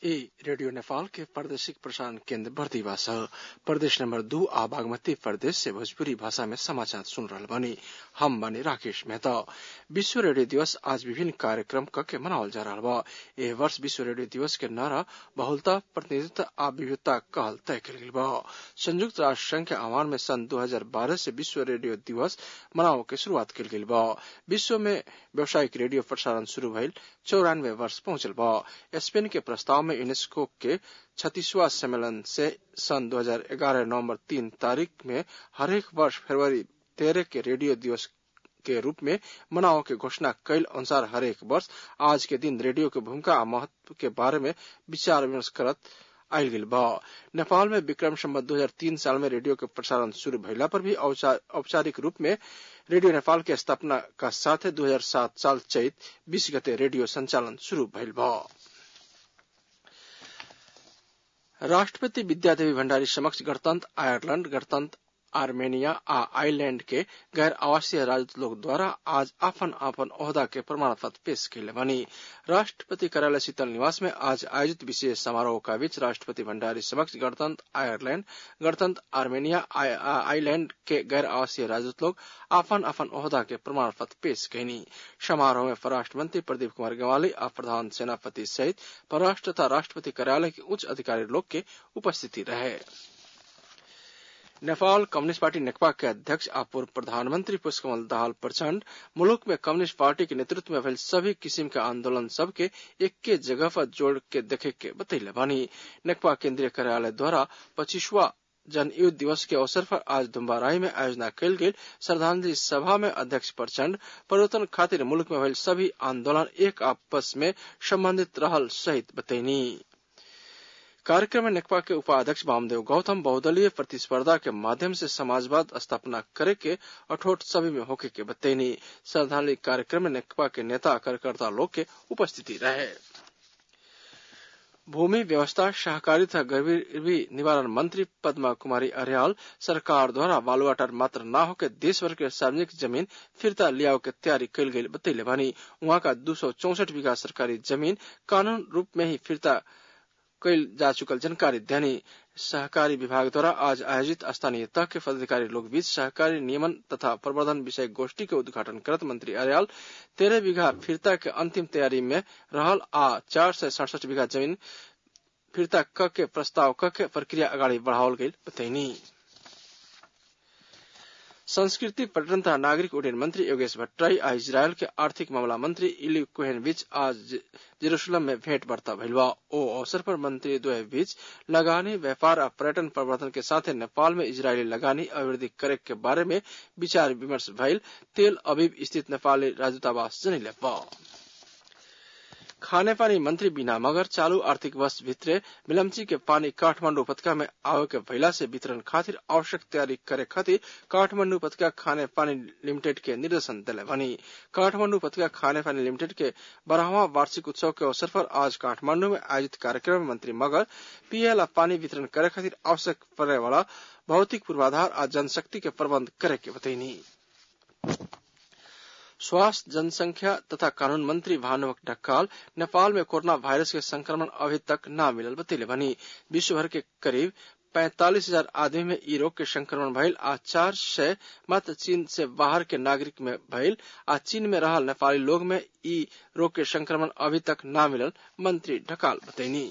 ई रेडियो नेपाल के प्रादेशिक प्रसारण केन्द्र बर्दिवा छ प्रदेश नंबर दू आ बागमती प्रदेश से भोजपुरी भाषा में समाचार सुन रहल बानी हम बानी राकेश मेहता विश्व रेडियो दिवस आज विभिन्न कार्यक्रम क के मनावल जा रहल बा एह वर्ष विश्व रेडियो दिवस के नारा बहुलता प्रतिनिधित्व आ विविधता कहल तय कल गेल बा संयुक्त राष्ट्र संघ के आह्वान में सन 2012 से विश्व रेडियो दिवस मनावे के शुरुआत कल गेल बा विश्व में व्यावसायिक रेडियो प्रसारण शुरू भइल चौरानवे वर्ष पहुंचल बा स्पेन के प्रस्ताव में यूनेस्को के छत्तीसवा सम्मेलन से सन 2011 नवंबर तीन तारीख में हरेक वर्ष फरवरी तेरह के रेडियो दिवस के रूप में मनाव के घोषणा कैल अनुसार हरेक वर्ष आज के दिन रेडियो के भूमिका आ महत्व के बारे में विचार विमर्श करत आयल गेल बा नेपाल में विक्रम संवत 2003 साल में रेडियो के प्रसारण शुरू भइला पर भी औपचारिक रूप में रेडियो नेपाल के स्थापना का साथ 2007 साल चैत 20 गते रेडियो संचालन शुरू भइल बा राष्ट्रपति विद्यादेवी भण्डारी समक्ष गणतंत्र आयरलैंड गणतंत्र आर्मेनिया आ आइलैंड के गैर आवासीय राजदूत लोग द्वारा आज आपन आपन ओहदा के प्रमाण पत्र पेश कैले बनी राष्ट्रपति कार्यालय शीतल निवास में आज आयोजित विशेष समारोह का बीच राष्ट्रपति भण्डारी समक्ष गणतंत्र आयरलैंड गणतंत्र आर्मेनिया आइलैंड के गैर आवासीय राजदूत लोग आपन आपन ओहदा के प्रमाण पत्र पेश कैनी समारोह में परराष्ट्र मंत्री प्रदीप कुमार गवाली आ प्रधान सेनापति सहित परराष्ट्र तथा राष्ट्रपति कार्यालय के उच्च अधिकारी लोग के उपस्थिति रहे नेपाल कम्युनिस्ट पार्टी नेकपा के अध्यक्ष आ पूर्व प्रधानमंत्री पुष्पकमल दाहाल प्रचंड मुल्क में कम्युनिस्ट पार्टी के नेतृत्व में भेल सभी किस्म के आंदोलन सब के एक के जगह पर जोड़ के देखे के बतैले बानी नेकपा केंद्रीय कार्यालय द्वारा पच्चीसवा जन युद्ध दिवस के अवसर पर आज दुम्बाराई में आयोजना कल गेल श्रद्धांजलि सभा में अध्यक्ष प्रचंड परिवर्तन खातिर मुल्क में भेल सभी आंदोलन एक आपस में संबंधित रहल सहित बतैनी कार्यक्रम में नेकपा के उपाध्यक्ष वामदेव गौतम बहुदलीय प्रतिस्पर्धा के माध्यम से समाजवाद स्थापना करे के अठोट सभी में होके के बतैनी श्रद्धांजलि कार्यक्रम में नेकपा के नेता कार्यकर्ता लोग के उपस्थिति रहे भूमि व्यवस्था सहकारी तथा गरीबी निवारण मंत्री पद्मा कुमारी अरियाल सरकार द्वारा बालुआटार मात्र न होकर देश भर के सार्वजनिक जमीन फिरता लियाओ के तैयारी कल गई बतैले बानी वहां का दो सौ चौसठ बीघा सरकारी जमीन कानून रूप में ही फिरता कैल जा चुकल जानकारी देनी सहकारी विभाग द्वारा आज आयोजित स्थानीय तह के पदाधिकारी लोग बीच सहकारी नियमन तथा प्रवर्धन विषय गोष्ठी के उद्घाटन करत मंत्री आर्याल तेरह बीघा फिरता के अंतिम तैयारी में रहल आ चार सय सड़सठ बीघा जमीन फिरता क के प्रस्ताव क के प्रक्रिया अगाडि बढ़ावल गई बतैनी संस्कृति पर्यटन तथा नागरिक उड्डयन मंत्री योगेश भट्टराई आ इजरायल के आर्थिक मामला मंत्री इली कोहेन बीच आज जेरूसलम में भेंट वार्ता भइल बा ओ अवसर पर मंत्री द्वय बीच लगानी व्यापार आ पर्यटन प्रवर्धन के साथ नेपाल में इजरायली लगानी अभिवृद्धि करे के बारे में विचार विमर्श भइल तेल अबीब स्थित नेपाली राजदूतावास जनैले बा खाने पानी मंत्री बिना मगर चालू आर्थिक वर्ष भित्रे मिलम्ची के पानी काठमांडू उपत्यका में आवे के भइला से वितरण खातिर आवश्यक तैयारी करे खातिर काठमांडू उपत्यका खाने पानी लिमिटेड के निर्देशन दिले बनी काठमांडू उपत्यका खाने पानी लिमिटेड के बारहवा वार्षिक उत्सव के अवसर पर आज काठमांडू में आयोजित कार्यक्रम में मंत्री मगर पीएल पानी वितरण करे खातिर आवश्यक पड़े वाला भौतिक पूर्वाधार आ जनशक्ति के प्रबंध करे के बतैनी स्वास्थ्य जनसंख्या तथा कानून मंत्री भानुभक्त ढक्काल नेपाल में कोरोना वायरस के संक्रमण अभी तक न मिलल बतैले बनी विश्व भर के करीब पैंतालीस हजार आदमी में ई रोग के संक्रमण भइल आ चार सय मात्र चीन से बाहर के नागरिक में भइल आ चीन में रहल नेपाली लोग में ई रोग के संक्रमण अभी तक न मिलल मंत्री ढकाल बतैनी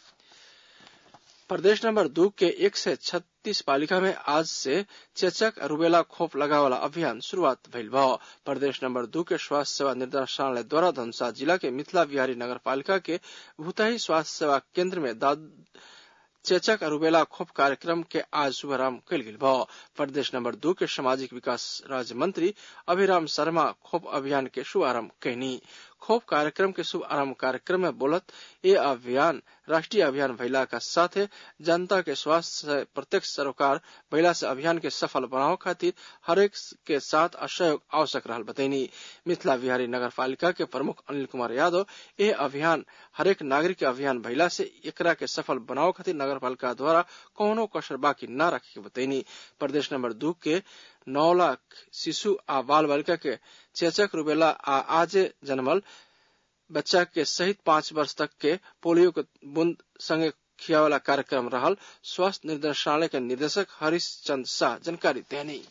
प्रदेश नंबर दो के एक से छत्तीस पालिका में आज से चेचक रुबेला खोप लगावाला अभियान शुरुआत भइल बा प्रदेश नंबर दो के स्वास्थ्य सेवा निर्देशालय द्वारा धनुषा जिला के मिथिला बिहारी नगर पालिका के भूतही स्वास्थ्य सेवा केंद्र में चेचक रुबेला खोप कार्यक्रम के आज शुभारंभ कल गेल बा प्रदेश नंबर दो के सामाजिक विकास राज्य मंत्री अभिराम शर्मा खोप अभियान के शुभारंभ कैनी खोप कार्यक्रम के शुभ आरंभ कार्यक्रम में बोलत ये अभियान राष्ट्रीय अभियान भइला का साथ जनता के स्वास्थ्य से प्रत्यक्ष सरोकार भइला से अभियान के सफल बनाव खातिर हरेक के साथ असहयोग आवश्यक रहल बतैनी मिथिला बिहारी नगर पालिका के प्रमुख अनिल कुमार यादव ये अभियान हरेक नागरिक के अभियान भइला से एकरा के सफल बनाव खातिर नगर पालिका द्वारा कौनो कसर बाकी न रखे के बतैनी प्रदेश नंबर दू के नौ लाख शिशु आ बाल बालिका के चेचक रुबेला आ आजे जन्मल बच्चा के सहित पांच वर्ष तक के पोलियो के बूंद संगे खियावाला कार्यक्रम रहल स्वास्थ्य निर्देशालय के निदेशक हरीश चंद शाह जानकारी देनी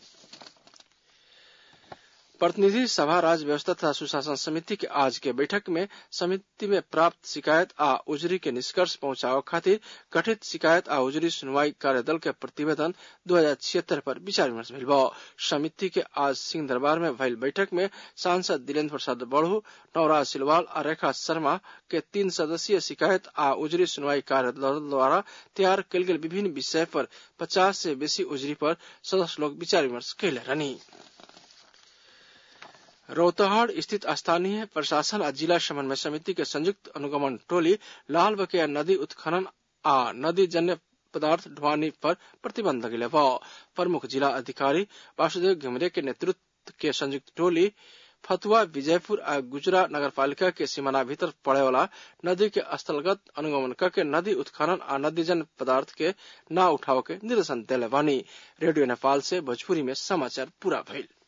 प्रतिनिधि सभा राज्य व्यवस्था तथा सुशासन समिति के आज के बैठक में समिति में प्राप्त शिकायत आ उजरी के निष्कर्ष पहुंचाव खातिर गठित शिकायत आ उजरी सुनवाई कार्यदल के प्रतिवेदन दो हजार छिहत्तर पर विचार विमर्श भेल समिति के आज सिंह दरबार में भइल बैठक में सांसद दिलेन्द्र प्रसाद बड़ू नवराज सिलवाल आ रेखा शर्मा के तीन सदस्यीय शिकायत आ उजरी सुनवाई कार्यदल द्वारा तैयार कल गेल विभिन्न विषय पर पचास से बेसी उजरी पर सदस्य लोग विचार विमर्श कैले रहनी रौतहट स्थित स्थानीय प्रशासन आ जिला समन्वय समिति के संयुक्त अनुगमन टोली लाल बकेया नदी उत्खनन आ नदी जन्य पदार्थ ढुआनी पर प्रतिबंध लगेले प्रमुख जिला अधिकारी वासुदेव घिमरे के नेतृत्व के संयुक्त टोली फतुआ विजयपुर आ गुजरा नगरपालिका के सीमाना भीतर पड़े वाला नदी के स्थलगत अनुगमन करके नदी उत्खनन आ नदीजन पदार्थ के न उठाव के निर्देशन दिले बानी रेडियो नेपाल से भोजपुरी में समाचार पूरा भइल